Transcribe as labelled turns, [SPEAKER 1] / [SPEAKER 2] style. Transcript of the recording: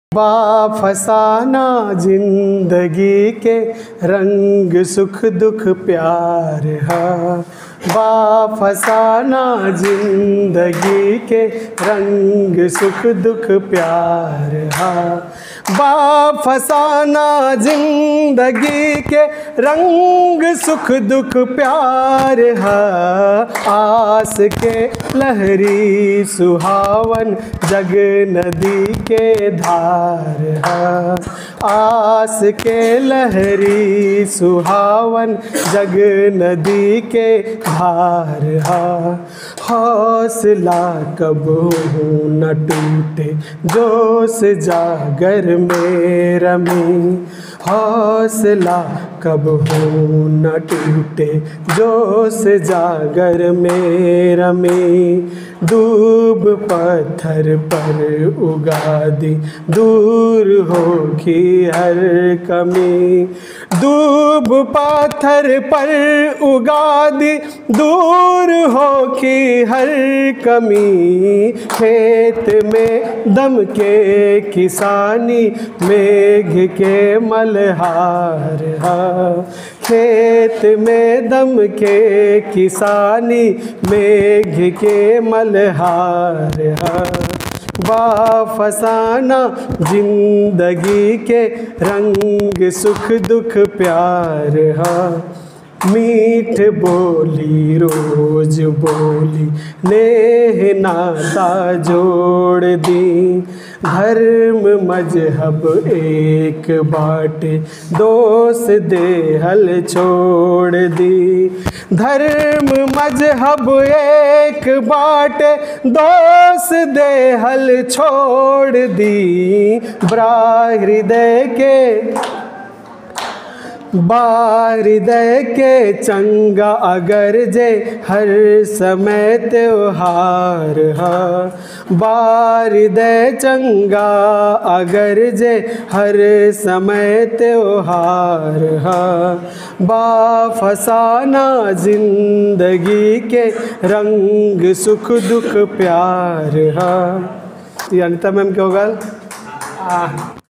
[SPEAKER 1] बा फसाना जिंदगी के रंग सुख दुख प्यार हा बा फसाना जिंदगी के रंग सुख दुख प्यार हा बा फसाना जिंदगी के रंग सुख दुख प्यार हा आस के लहरी सुहावन जग नदी के धार हा आस के लहरी सुहावन जग नदी के धार हा हौसला कब न टूटे जोश जागर में रमी हौसला कब हो न टूटे जोश जागर में रमी डूब पत्थर पर उगा दी दूर होगी हर कमी डूब पत्थर पर उगा दी दूर होगी हर कमी खेत में दम के किसानी मेघ के मलहार हा खेत में दम के किसानी मेघ के मलहार हा बा फसाना जिंदगी के रंग सुख दुख प्यार हा मीठ बोली रोज बोली नेह नाता जोड़ दी धर्म मजहब एक बाटे दोष देहल छोड़ दी धर्म मजहब एक बाटे दोष देहल छोड़ दी ब्रा हृदय के बारिदय के चंगा अगर जे हर समय त्योहार हा बारिदय चंगा अगर जे हर समय त्योहार हा बा फसाना जिंदगी के रंग सुख दुख प्यार हा ये अनिता मैम क्या होगा